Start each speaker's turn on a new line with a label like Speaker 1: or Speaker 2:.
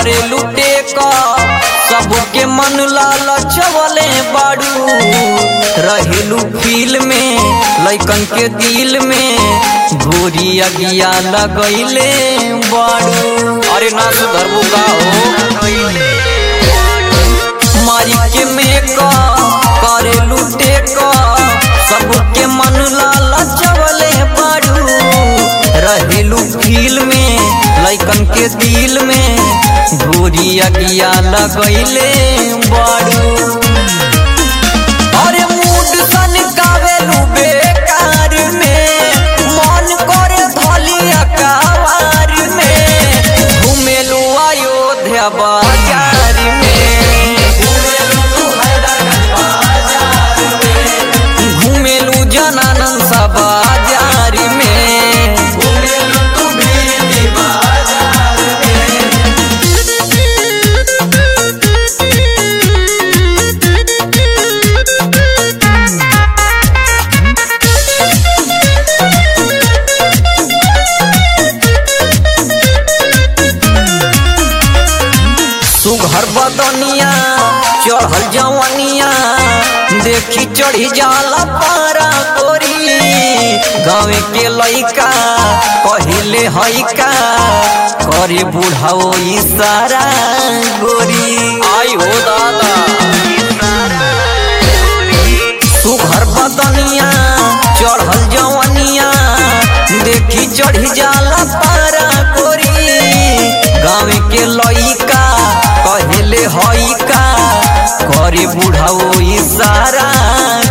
Speaker 1: करे लुटे का सबके मन लालचवले बाड़ू रहेलू फील में लैकन के दिल में घोरी अगिया लगैले बाड़ू अरे ना सुधरबू का हो मारी के मेका करे लुटे का सबके मन लालचवले बाड़ू रहेलू फील में लैकन के दिल में घोरी अगिया लगैले बाड़ू अरे मूड सन कावेलू बेकार में मन करे धलिया कावार में घुमेलू अयोध्या बाजार में घुमेलू जनानंद सा बाजार में सुघर बदनिया चढ़ल जवनिया देखी चढ़ी जाला पारा गोरी गाँव के लइका पहिले हइका करे बुढ़ाओ इशारा गोरी आई हो दादा सुघर बदनिया चढ़ल जवनिया देखी चढ़ी जाला पारा गोरी गाँव के लइका कहले हइका करे बुढ़ाओ इशारा